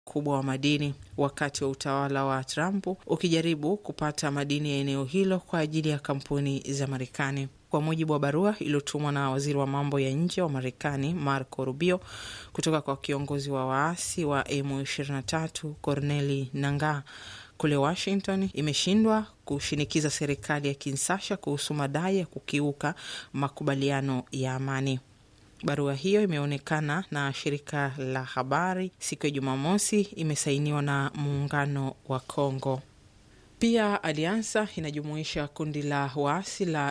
kubwa wa madini wakati wa utawala wa Trump ukijaribu kupata madini ya eneo hilo kwa ajili ya kampuni za Marekani. Kwa mujibu wa barua iliyotumwa na waziri wa mambo ya nje wa Marekani Marco Rubio kutoka kwa kiongozi wa waasi wa M23 Corneli Nangaa kule Washington, imeshindwa kushinikiza serikali ya Kinshasa kuhusu madai ya kukiuka makubaliano ya amani. Barua hiyo imeonekana na shirika la habari siku ya Jumamosi, imesainiwa na muungano wa Kongo. Pia aliansa inajumuisha kundi la waasi la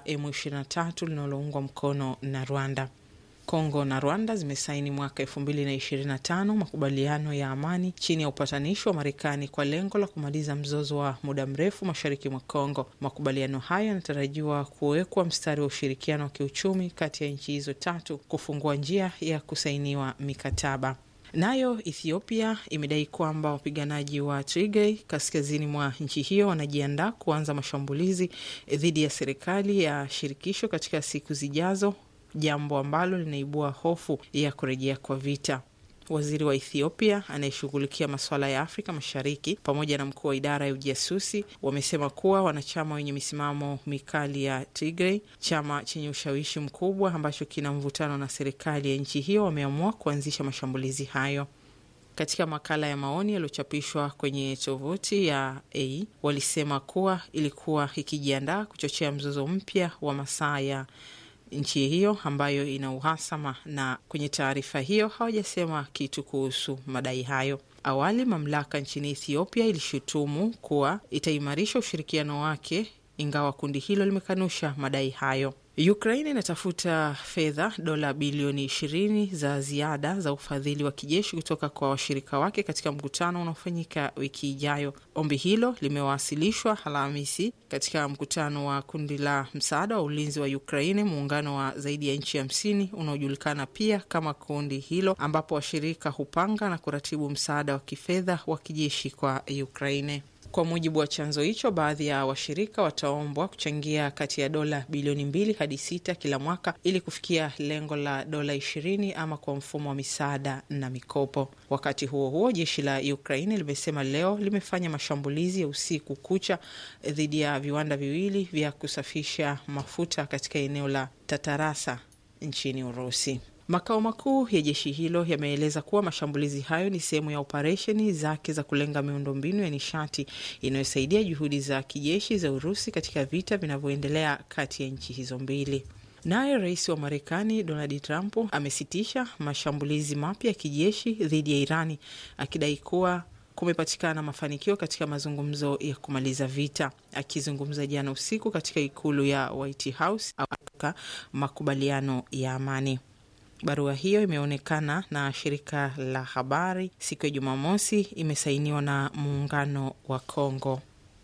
M23 linaloungwa mkono na Rwanda. Kongo na Rwanda zimesaini mwaka elfu mbili na ishirini na tano makubaliano ya amani chini ya upatanishi wa Marekani kwa lengo la kumaliza mzozo wa muda mrefu mashariki mwa Kongo. Makubaliano hayo yanatarajiwa kuwekwa mstari wa ushirikiano wa kiuchumi kati ya nchi hizo tatu, kufungua njia ya kusainiwa mikataba. Nayo Ethiopia imedai kwamba wapiganaji wa Tigray kaskazini mwa nchi hiyo wanajiandaa kuanza mashambulizi dhidi ya serikali ya shirikisho katika siku zijazo, jambo ambalo linaibua hofu ya kurejea kwa vita. Waziri wa Ethiopia anayeshughulikia masuala ya Afrika Mashariki pamoja na mkuu wa idara ya ujasusi wamesema kuwa wanachama wenye misimamo mikali ya Tigray, chama chenye ushawishi mkubwa ambacho kina mvutano na serikali ya nchi hiyo, wameamua kuanzisha mashambulizi hayo. Katika makala ya maoni yaliyochapishwa kwenye tovuti ya A walisema kuwa ilikuwa ikijiandaa kuchochea mzozo mpya wa masaa ya nchi hiyo ambayo ina uhasama, na kwenye taarifa hiyo hawajasema kitu kuhusu madai hayo. Awali mamlaka nchini Ethiopia ilishutumu kuwa itaimarisha ushirikiano wake, ingawa kundi hilo limekanusha madai hayo. Ukraine inatafuta fedha dola bilioni ishirini za ziada za ufadhili wa kijeshi kutoka kwa washirika wake katika mkutano unaofanyika wiki ijayo. Ombi hilo limewasilishwa Alhamisi katika mkutano wa kundi la msaada wa ulinzi wa Ukraine, muungano wa zaidi ya nchi hamsini unaojulikana pia kama kundi hilo, ambapo washirika hupanga na kuratibu msaada wa kifedha wa kijeshi kwa Ukraine. Kwa mujibu wa chanzo hicho, baadhi ya washirika wataombwa kuchangia kati ya dola bilioni mbili hadi sita kila mwaka ili kufikia lengo la dola ishirini ama kwa mfumo wa misaada na mikopo. Wakati huo huo, jeshi la Ukraine limesema leo limefanya mashambulizi ya usiku kucha dhidi ya viwanda viwili vya kusafisha mafuta katika eneo la Tatarasa nchini Urusi. Makao makuu ya jeshi hilo yameeleza kuwa mashambulizi hayo ni sehemu ya operesheni zake za kulenga miundombinu ya nishati inayosaidia juhudi za kijeshi za Urusi katika vita vinavyoendelea kati ya nchi hizo mbili. Naye rais wa Marekani Donald Trump amesitisha mashambulizi mapya ya kijeshi dhidi ya Irani akidai kuwa kumepatikana mafanikio katika mazungumzo ya kumaliza vita. Akizungumza jana usiku katika ikulu ya White House au makubaliano ya amani Barua hiyo imeonekana na shirika la habari siku ya Jumamosi, imesainiwa na muungano wa Kongo.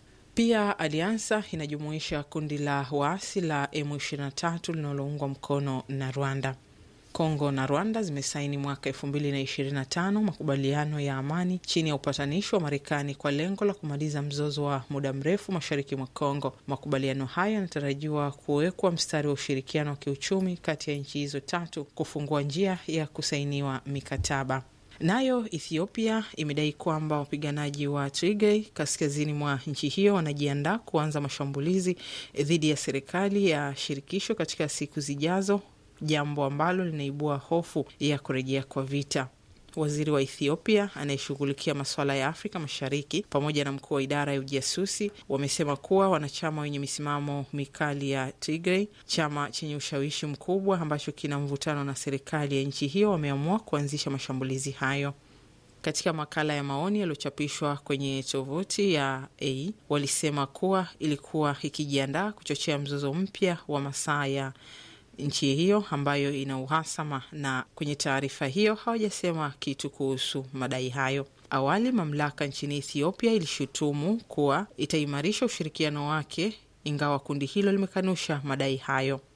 Pia aliansa inajumuisha kundi la waasi la M23 linaloungwa mkono na Rwanda. Kongo na Rwanda zimesaini mwaka elfu mbili na ishirini na tano makubaliano ya amani chini ya upatanishi wa Marekani kwa lengo la kumaliza mzozo wa muda mrefu mashariki mwa Kongo. Makubaliano hayo yanatarajiwa kuwekwa mstari wa ushirikiano wa kiuchumi kati ya nchi hizo tatu, kufungua njia ya kusainiwa mikataba. Nayo Ethiopia imedai kwamba wapiganaji wa Tigray kaskazini mwa nchi hiyo wanajiandaa kuanza mashambulizi dhidi ya serikali ya shirikisho katika siku zijazo, jambo ambalo linaibua hofu ya kurejea kwa vita. Waziri wa Ethiopia anayeshughulikia masuala ya Afrika Mashariki pamoja na mkuu wa idara ya ujasusi wamesema kuwa wanachama wenye misimamo mikali ya Tigray, chama chenye ushawishi mkubwa ambacho kina mvutano na serikali ya nchi hiyo, wameamua kuanzisha mashambulizi hayo. Katika makala ya maoni yaliyochapishwa kwenye tovuti ya A walisema kuwa ilikuwa ikijiandaa kuchochea mzozo mpya wa masaa ya nchi hiyo ambayo ina uhasama, na kwenye taarifa hiyo hawajasema kitu kuhusu madai hayo. Awali mamlaka nchini Ethiopia ilishutumu kuwa itaimarisha ushirikiano wake, ingawa kundi hilo limekanusha madai hayo.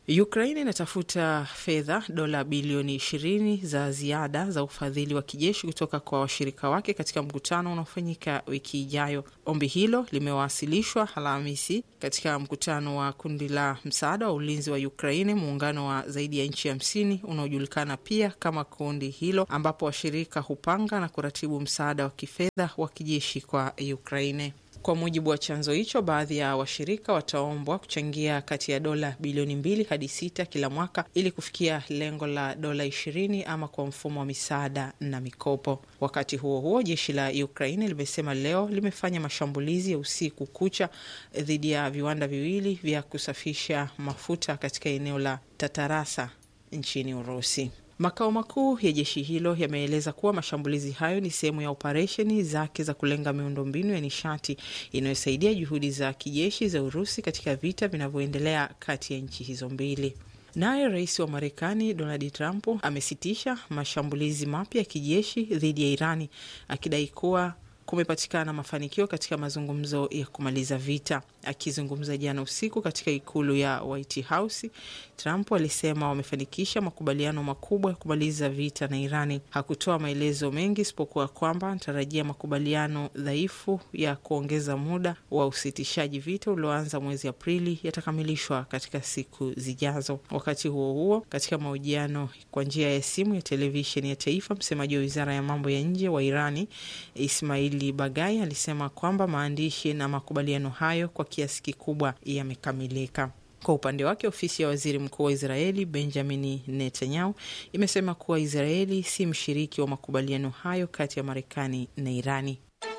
Ukraine inatafuta fedha dola bilioni ishirini za ziada za ufadhili wa kijeshi kutoka kwa washirika wake katika mkutano unaofanyika wiki ijayo. Ombi hilo limewasilishwa Alhamisi katika mkutano wa kundi la msaada wa ulinzi wa Ukraine, muungano wa zaidi ya nchi hamsini unaojulikana pia kama kundi hilo, ambapo washirika hupanga na kuratibu msaada wa kifedha wa kijeshi kwa Ukraine. Kwa mujibu wa chanzo hicho, baadhi ya washirika wataombwa kuchangia kati ya dola bilioni mbili hadi sita kila mwaka ili kufikia lengo la dola ishirini ama kwa mfumo wa misaada na mikopo. Wakati huo huo, jeshi la Ukraine limesema leo limefanya mashambulizi ya usiku kucha dhidi ya viwanda viwili vya kusafisha mafuta katika eneo la Tatarasa nchini Urusi. Makao makuu ya jeshi hilo yameeleza kuwa mashambulizi hayo ni sehemu ya operesheni zake za kulenga miundombinu ya nishati inayosaidia juhudi za kijeshi za Urusi katika vita vinavyoendelea kati ya nchi hizo mbili. Naye rais wa Marekani Donald Trump amesitisha mashambulizi mapya ya kijeshi dhidi ya Irani akidai kuwa kumepatikana mafanikio katika mazungumzo ya kumaliza vita. Akizungumza jana usiku katika ikulu ya White House, Trump alisema wamefanikisha makubaliano makubwa ya kumaliza vita na Irani. Hakutoa maelezo mengi isipokuwa kwamba anatarajia makubaliano dhaifu ya kuongeza muda wa usitishaji vita ulioanza mwezi Aprili yatakamilishwa katika siku zijazo. Wakati huo huo, katika mahojiano kwa njia ya simu ya televisheni ya taifa, msemaji wa wizara ya mambo ya nje wa Irani Ismaili Bagai alisema kwamba maandishi na makubaliano hayo kwa kiasi kikubwa yamekamilika. Kwa upande wake ofisi ya waziri mkuu wa Israeli Benjamini Netanyahu imesema kuwa Israeli si mshiriki wa makubaliano hayo kati ya Marekani na Irani.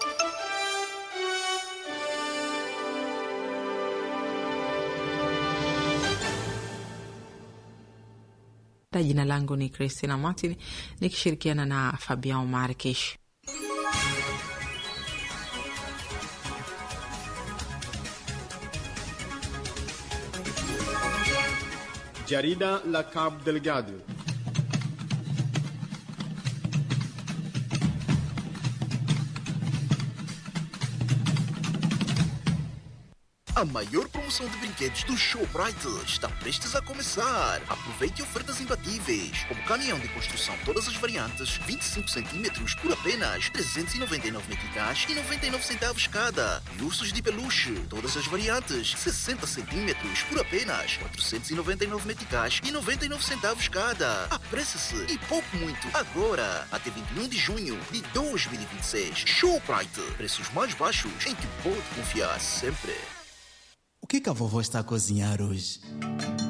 Jina langu ni Christina Martin nikishirikiana na Fabian Markesh. Jarida la Cabo Delgado. A maior promoção de brinquedos do Showbrite está prestes a começar. Aproveite ofertas imbatíveis, como caminhão de construção todas as variantes, 25 centímetros por apenas 399 meticais e 99 centavos cada. E ursos de peluche, todas as variantes, 60 centímetros por apenas 499 meticais e 99 centavos cada. Apresse-se e pouco muito agora, até 21 de junho de 2026. Showbrite, preços mais baixos em que pode confiar sempre. O que, que a vovó está a cozinhar hoje?